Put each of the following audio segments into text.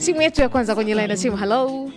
simu yetu ya kwanza kwenye line ya simu halo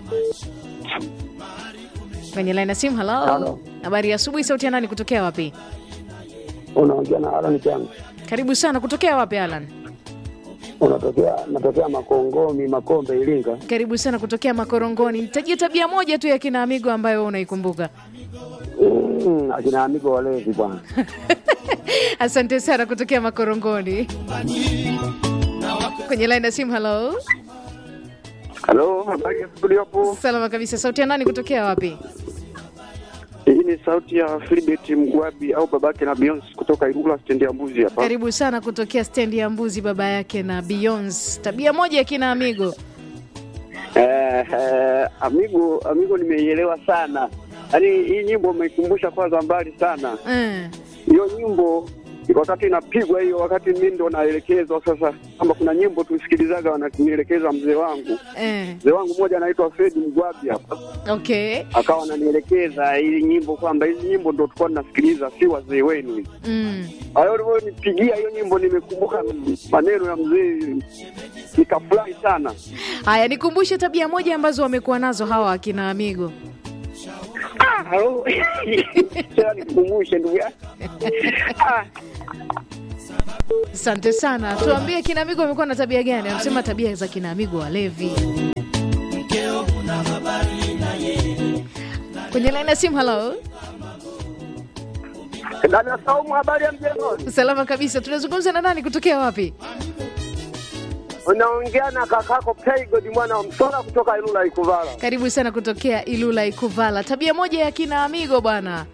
kwenye line ya simu halo Halo. habari ya asubuhi sauti ya nani kutokea wapi unaongea na Alan Changu, karibu sana kutokea wapi alan unatokea natokea Makongomi, Makombe, Iringa. karibu sana kutokea makorongoni nitajia tabia moja tu ya kina amigo ambayo wewe unaikumbuka Mm, akina amigo walevi bwana. asante sana kutokea makorongoni kwenye line ya simu halo Halo, habari ya studio hapo. salama kabisa sauti ya nani kutokea wapi Hii ni sauti ya Filibert Mgwabi au babake na Beyonce kutoka Ilula stendi ya Mbuzi hapa. karibu sana kutokea stendi ya mbuzi baba yake na Beyonce. tabia moja ya kina amigo Eh, eh, amigo amigo nimeielewa sana. Yaani hii nyimbo umeikumbusha kwanza mbali sana. eh. Hiyo nyimbo wakati inapigwa hiyo, wakati mimi ndo naelekezwa sasa, kama kuna nyimbo tusikilizaga wananielekeza mzee wangu. Eh. Mzee wangu mmoja anaitwa Fred Mgwabi hapa, okay akawa ananielekeza hii nyimbo kwamba hizi nyimbo ndo tulikuwa tunasikiliza, si wazee wenu hizi. mm. Hayo ulivyonipigia hiyo nyimbo, nimekumbuka maneno ya mzee, nikafurahi sana. haya nikumbushe tabia moja ambazo wamekuwa nazo hawa akina amigo Ah, halo. Sasa nikukumbushe ndugu yangu. Ah, asante sana tuambie kina amigo wamekuwa na tabia gani amesema tabia za kina amigo walevi kwenye laini ya simu halo Dada Saumu, habari ya mjengoni? salama kabisa tunazungumza na nani kutokea wapi Unaongea na kakako Pegod mwana wa Msora kutoka Ilula Ikuvala. karibu sana kutokea ilula ikuvala tabia moja ya kina amigo bwana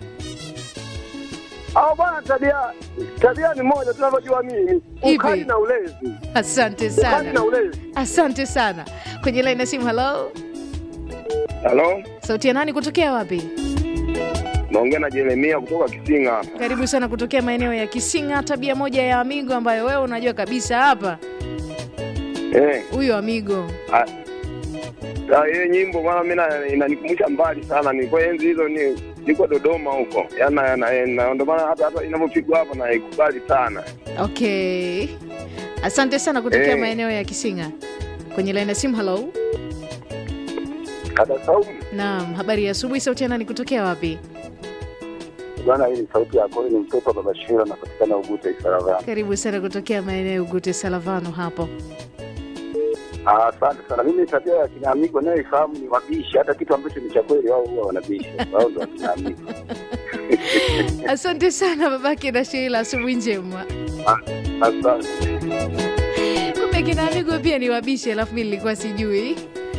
Au bwana, tabia tabia ni moja tunavyojua mimi, Ipi? ukali na ulezi, asante ukali sana na ulezi. asante sana kwenye laini ya simu halo Halo, sauti ya nani kutokea wapi naongea na Jeremia kutoka Kisinga. karibu sana kutokea maeneo ya kisinga tabia moja ya amigo ambayo wewe unajua kabisa hapa Eh, huyo amigo ah, ah, hiyo nyimbo bwana, mimi na- inanikumbusha mbali sana, ni kwa enzi hizo ni niko Dodoma huko, yana na, na, ndio maana hata hata inavyopigwa hapo naikubali sana. okay asante sana kutokea Eh. maeneo ya kisinga kwenye laini ya simu halo Dada Saumu, naam habari ya asubuhi sauti ya nani kutokea wapi bwana, hii ni sauti yako, ni mtoto wa baba Shira, napatikana Ugute Isaravani. karibu sana kutokea maeneo ya ugute salavano hapo Ah, Asante sana. Mimi tabia ya kina amigo nayoifahamu ni wabishi, hata kitu ambacho ni cha kweli wao huwa wanabishi, wao ndio kina amigo. asante sana babake na sheila asubuhi njema Asante. kumbe kina amigo pia ni wabishi alafu mi nilikuwa sijui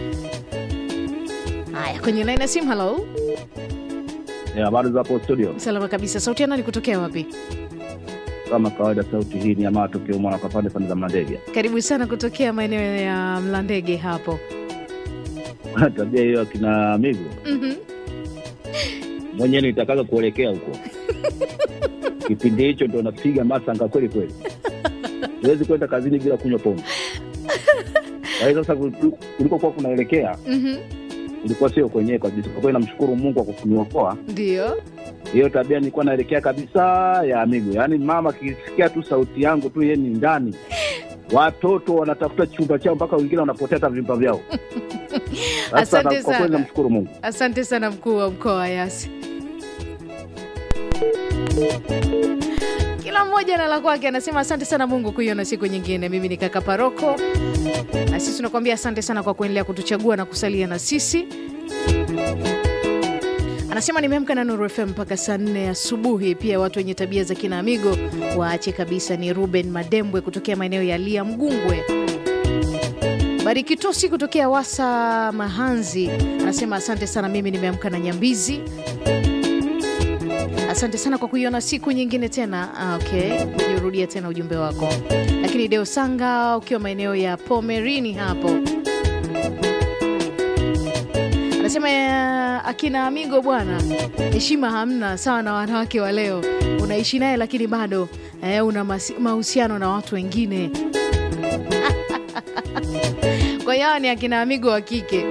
haya kwenye laini ya simu halo Eh, habari za hapo studio. salama kabisa sauti ya nani kutokea wapi Kama kawaida, sauti hii ni ya matokeo mwana kwa pande pande za Mlandege. karibu sana kutokea maeneo ya mlandege hapo Tabia hiyo akina amigo Mhm. mwenyewe nitakaga kuelekea huko kipindi hicho ndo napiga masanga kweli kweli, huwezi kwenda kazini bila kunywa pombe. Kwa hiyo sasa kuliku- kulikokuwa kunaelekea Mhm. ulikuwa sio kwenyewe kabisa. Kwa kweli namshukuru Mungu kwa kuniokoa. ndio Hiyo tabia nilikuwa naelekea kabisa ya amigo, yaani mama akisikia tu sauti yangu tu yeye ni ndani, watoto wanatafuta chumba chao mpaka wengine wanapotea hata vimba vyao. Sasa Asante na- kwa kweli sana. namshukuru Mungu. asante sana mkuu wa mkoa wa yasi kila mmoja na la kwake anasema asante sana mungu kuiona siku nyingine mimi ni kaka paroko na sisi tunakuambia asante sana kwa kuendelea kutuchagua na kusalia na sisi anasema nimeamka na nuru fm mpaka saa nne asubuhi pia watu wenye tabia za kina amigo waache kabisa ni ruben madembwe kutokea maeneo ya lia mgungwe barikitosi kutokea wasa mahanzi anasema asante sana mimi nimeamka na nyambizi asante sana kwa kuiona siku nyingine tena ah, okay ujirudia tena ujumbe wako lakini deo sanga ukiwa maeneo ya pomerini hapo anasema eh, akina amigo bwana heshima hamna sawa na wanawake wa leo unaishi naye lakini bado eh, una masi- mahusiano na watu wengine kwa hiyo hawa ni akina amigo wa kike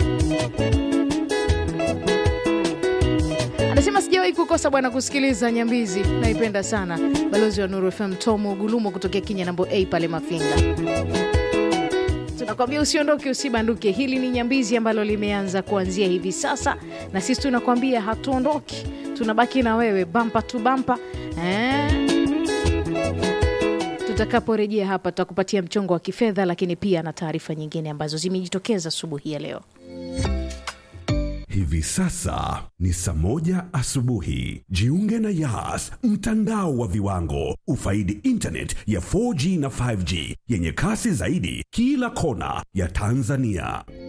anasema sijawahi kukosa bwana kusikiliza nyambizi naipenda sana balozi wa nuru fm tomo gulumo kutokea kinya nambo a pale mafinga nakwambia usiondoke usibanduke hili ni nyambizi ambalo limeanza kuanzia hivi sasa na sisi tunakwambia hatuondoki tunabaki na wewe bampa tu bampa eh? tutakaporejea hapa tutakupatia mchongo wa kifedha lakini pia na taarifa nyingine ambazo zimejitokeza asubuhi ya leo Hivi sasa ni saa moja asubuhi. Jiunge na Yas, mtandao wa viwango. Ufaidi internet ya 4G na 5G yenye kasi zaidi kila kona ya Tanzania.